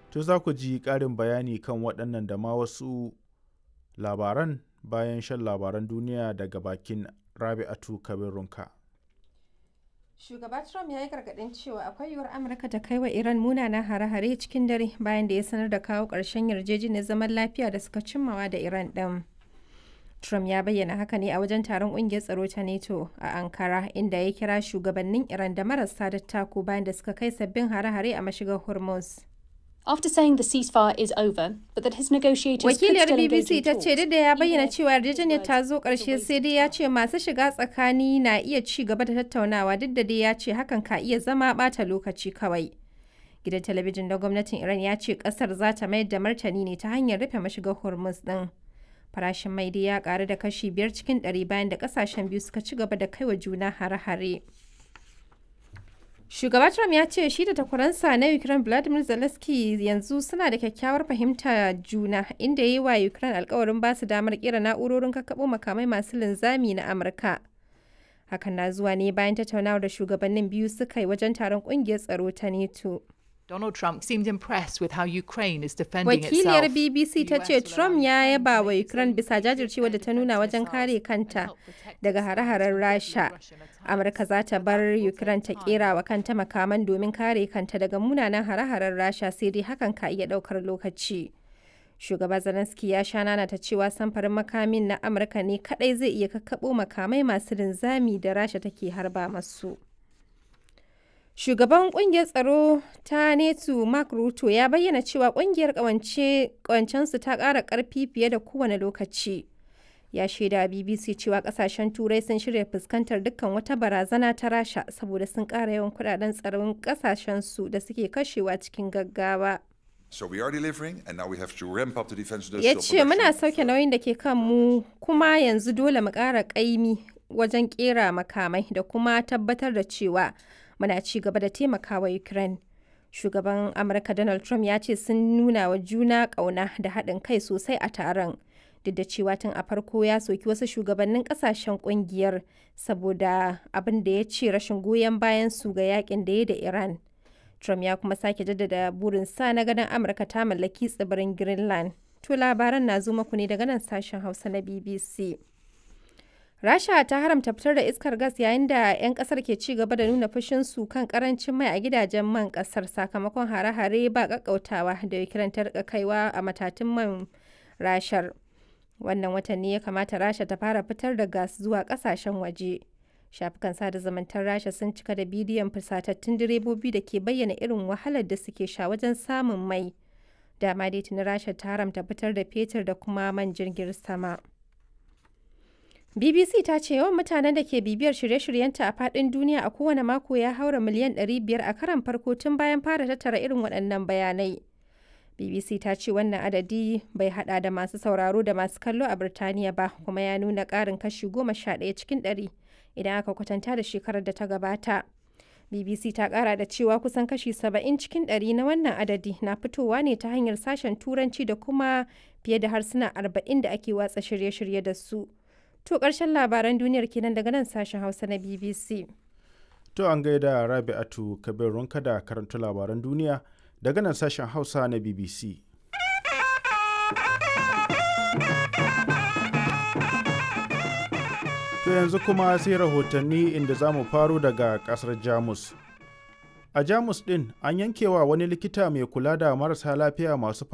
To za ku ji ƙarin bayani kan waɗannan da ma wasu labaran bayan shan labaran duniya daga bakin Rabi'atu Kabir Runka. Shugaba Trump ya yi gargaɗin cewa akwai yiwuwar Amurka ta kai wa Iran munanan hare-hare cikin dare bayan da ya sanar da kawo ƙarshen yarjejeniyar zaman lafiya da suka cimmawa da Iran ɗin. Trump ya bayyana haka ne a wajen taron ƙungiyar tsaro ta NATO a Ankara inda ya kira shugabannin Iran da marasa dattako bayan da suka kai sabbin hare-hare a mashigar Hormuz. After saying the ceasefire is over, but that his negotiators Wakiliyar could still engage BBC in ta talks, ce duk da ya he bayyana warned cewa yarjejeniyar his ta words zo as a ƙarshe waste sai of dai ya time. ce masu shiga tsakani na iya ci gaba da tattaunawa duk da dai ya ce hakan ka iya zama ɓata lokaci kawai. Gidan talabijin na gwamnatin Iran ya ce ƙasar za ta mayar da martani ne ta hanyar rufe mashigar Hormuz ɗin. Farashin mai dai ya ƙaru da kashi biyar cikin ɗari bayan da ƙasashen biyu suka ci gaba da kaiwa juna hare-hare. Shugaba Trump ya ce shi da takwaransa na Ukraine Vladimir Zelensky yanzu suna da kyakkyawar fahimta juna inda ya yi wa Ukraine alkawarin ba su damar kera na'urorin kakkaɓo makamai masu linzami na Amurka. Hakan na zuwa ne bayan tattaunawar da shugabannin biyu suka yi wajen taron ƙungiyar tsaro ta NATO. Donald Trump seemed impressed with how Ukraine is defending Wakiliyar itself. BBC ta The ce US will Trump allow ya Ukraine yaba to wa make Ukraine its bisa own jajircewa da ta nuna defense wajen kare missiles and kanta help protect daga its hare-haren citizens Rasha. from Russian attacks. Amurka za ta But bar that will Ukraine ta take kera time. wa kanta makaman domin kare kanta daga munanan hare-haren Rasha sai dai hakan ka iya daukar lokaci. Shugaba Zelensky ya sha nana ta cewa samfarin makamin na Amurka ne kadai zai iya kakkabo makamai masu linzami da Rasha take harba masu. Shugaban kungiyar tsaro ta NATO Mark Ruto ya bayyana cewa kungiyar kawancensu ta ƙara ƙarfi fiye da kowane lokaci. Ya shaida wa BBC cewa kasashen Turai sun shirya fuskantar dukkan wata barazana ta Rasha saboda sun ƙara yawan kudaden tsaron kasashensu da suke kashewa cikin gaggawa. So we are delivering, and now we have to ramp up the defense Ya industrial ce muna production. sauke nauyin da ke kan mu kuma yanzu dole mu ƙara ƙaimi wajen ƙera makamai da kuma tabbatar da cewa muna ci gaba da taimakawa Ukraine. Shugaban Amurka Donald Trump ya ce sun nuna wa juna ƙauna da haɗin kai sosai a taron. Duk da cewa tun a farko ya soki wasu shugabannin ƙasashen ƙungiyar saboda abin da ya ce rashin goyon bayan su ga yakin da ya da Iran. Trump ya kuma sake jaddada burinsa na ganin Amurka ta mallaki tsibirin Greenland. To labaran na zo muku ne daga nan sashen Hausa na BBC. Rasha ta haramta fitar da iskar gas yayin da 'yan kasar ke ci gaba da nuna fushinsu kan karancin mai a gidajen man kasar sakamakon hare-hare ba kakkautawa da Ukraine ta rika kaiwa a matatun man rashar. Wannan watan ne ya kamata Rasha ta fara fitar da gas zuwa kasashen waje. Shafukan sada zumuntar Rasha sun cika da bidiyon fusatattun direbobi da ke bayyana irin wahalar da suke sha wajen samun mai. Dama dai tuni Rasha ta haramta fitar da fetur da kuma man jirgin sama. BBC ta ce yawan mutanen da ke bibiyar shirye-shiryenta a faɗin duniya a kowane mako ya haura miliyan 500 a karan farko tun bayan fara tattara irin waɗannan bayanai. BBC ta ce wannan adadi bai hada da masu sauraro da masu kallo a Birtaniya ba kuma ya nuna ƙarin kashi 11 cikin 100 idan aka kwatanta da shekarar da ta gabata. BBC ta ƙara da cewa kusan kashi 70 cikin 100 na wannan adadi na fitowa ne ta hanyar sashen Turanci da kuma fiye da harsuna 40 da ake watsa shirye-shirye da su. To ƙarshen labaran duniyar kenan daga nan sashen Hausa na BBC. To an gaida Rabi'atu Kabir Runka da karanta labaran duniya daga nan sashen Hausa na BBC. To yanzu kuma sai rahotanni inda za mu faro daga ƙasar Jamus. A Jamus ɗin an yankewa wani likita mai kula da marasa lafiya masu